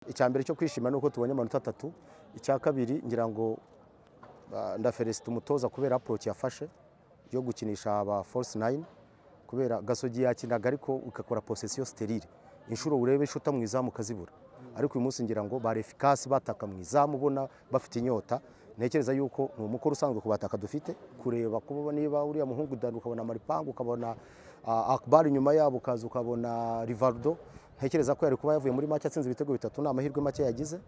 icya mbere cyo kwishima ni uko tubonye amanota atatu icya kabiri ngira ngo ah, nda felicite umutoza kubera approach yafashe yo gukinisha aba force nine kubera gasogi yakinaga ariko ugakora possession sterile inshuro urebe inshuta mu izamu ukazibura ariko uyu munsi ngira ngo bari efikasi bataka mu izamu ubona bafite inyota ntekereza yuko ni umukoro usanzwe ku bataka dufite kureba kuba niba uriya muhungu dani ukabona maripangu ukabona ah, akbar inyuma yabo ukaza ukabona rivaldo ntekereza ko yari kuba yavuye muri make atsinze ibitego bitatu ni amahirwe make yagize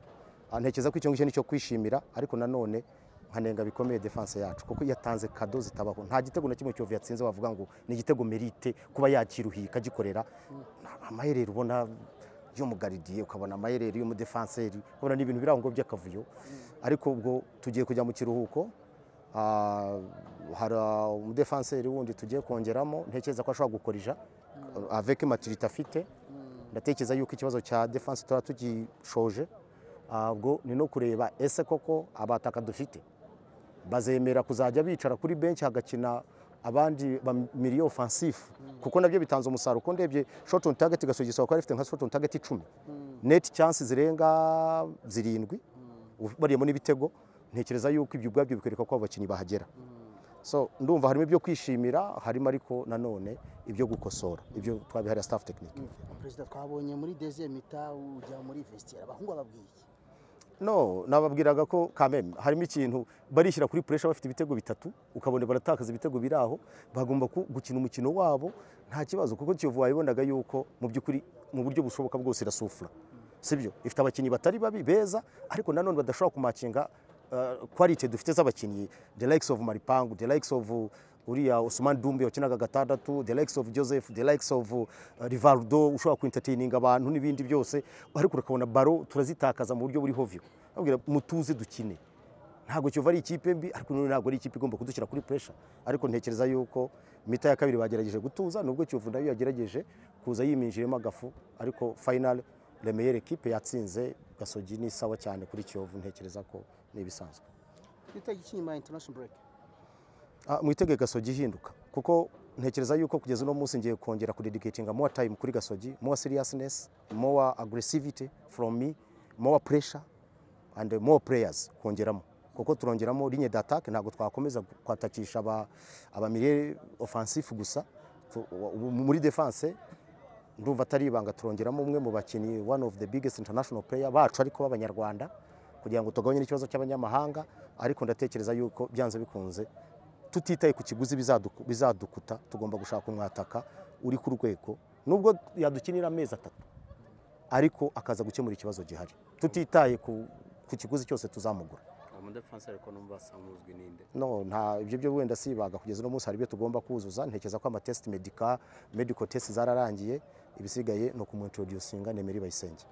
Ah, ntekereza ko icyo ngicyo ni cyo kwishimira ariko nanone nkanenga bikomeye defense yacu kuko yatanze kado zitabaho nta gitego na kimwe cyovu yatsinze wavuga ngo ni igitego merite kuba yakiruhika agikorera amaherero ubona y'umugaridiye ukabona amaherero y'umudefanseri ukabona ni ibintu biri aho ngo by'akavuyo ariko ubwo tugiye kujya mu kiruhuko ah, hari ah, umudefanseri wundi tugiye kongeramo ntekereza ko ashobora gukorija avec maturite afite ndatekereza yuko ikibazo cya defense tuba tugishoje Ah, ubwo ni no kureba ese koko abataka dufite bazemera kuzajya bicara kuri benshi hagakina abandi ba miliyo ofansifu kuko nabyo bitanze umusaruro kuko ndebye shot on target gasogisa ko afite nka shot on target 10 net chances zirenga zirindwi bariyemo n'ibitego ntekereza yuko ibyo ubwabyo bikwereka ko abo bakinnyi bahagera so ndumva harimo ibyo kwishimira harimo ariko nanone ibyo gukosora ibyo twabihariye staff technique perezida twabonye muri deuxième mita ujya muri vestiaire abahungu babwiye iki no nababwiraga ko kameme harimo ikintu barishyira kuri puresha bafite ibitego bitatu ukabona baratakaza ibitego biri aho bagomba ku- gukina umukino wabo nta kibazo kuko kiyovu wabibonaga yuko mu by'ukuri mu buryo bushoboka bwose irasufura sibyo ifite abakinnyi batari babi beza ariko nanone badashobora kumakinga uh, quality dufite z'abakinnyi the likes of maripangu the likes of uriya Ousmane Dumbe wakinaga gatandatu the likes of Joseph the likes of uh, Rivaldo ushobora kwintatininga abantu n'ibindi byose ariko urakabona baro turazitakaza mu buryo buri hovyo abwira mutuze dukine ntabwo Kiyovu ari ikipe mbi ariko none ntabwo ari ikipe igomba kudushyira kuri pressure ariko ntekereza yuko mita ya kabiri bagerageje gutuza nubwo Kiyovu nayo yagerageje kuza yiminjiyemo agafu ariko final Remeyere ekipe yatsinze Gasogi ni sawa cyane kuri Kiyovu ntekereza ko ni ibisanzwe twitege iki nyuma ya international break Ah, mwitege gasogi ihinduka kuko ntekereza yuko kugeza uno munsi ngiye kongera kudedicatinga more time kuri gasogi more seriousness more aggressivity from me more pressure and more players kongeramo kuko turongeramo ligne d'attaque ntabwo twakomeza kwatakisha aba aba milieu offensif gusa Tu- ubu muri defense ndumva atari ibanga turongeramo umwe mu bakinnyi one of the biggest international player bacu ariko b'abanyarwanda kugira ngo tugabanye n'ikibazo cy'abanyamahanga ariko ndatekereza yuko byanze bikunze tutitaye ku kiguzi bizaduku- bizadukuta tugomba gushaka umwataka uri ku rwego nubwo yadukinira amezi atatu ariko akaza gukemura ikibazo gihari tutitaye ku, ku kiguzi cyose tuzamugura umudefansi ariko numva asanguzwe ninde no nta ibyo byo wenda sibaga kugeza uno munsi hari ibyo tugomba kuzuza ntekereza ko amatest medica medical test zararangiye ibisigaye ni ukumuintroducinga nemeri bayisenge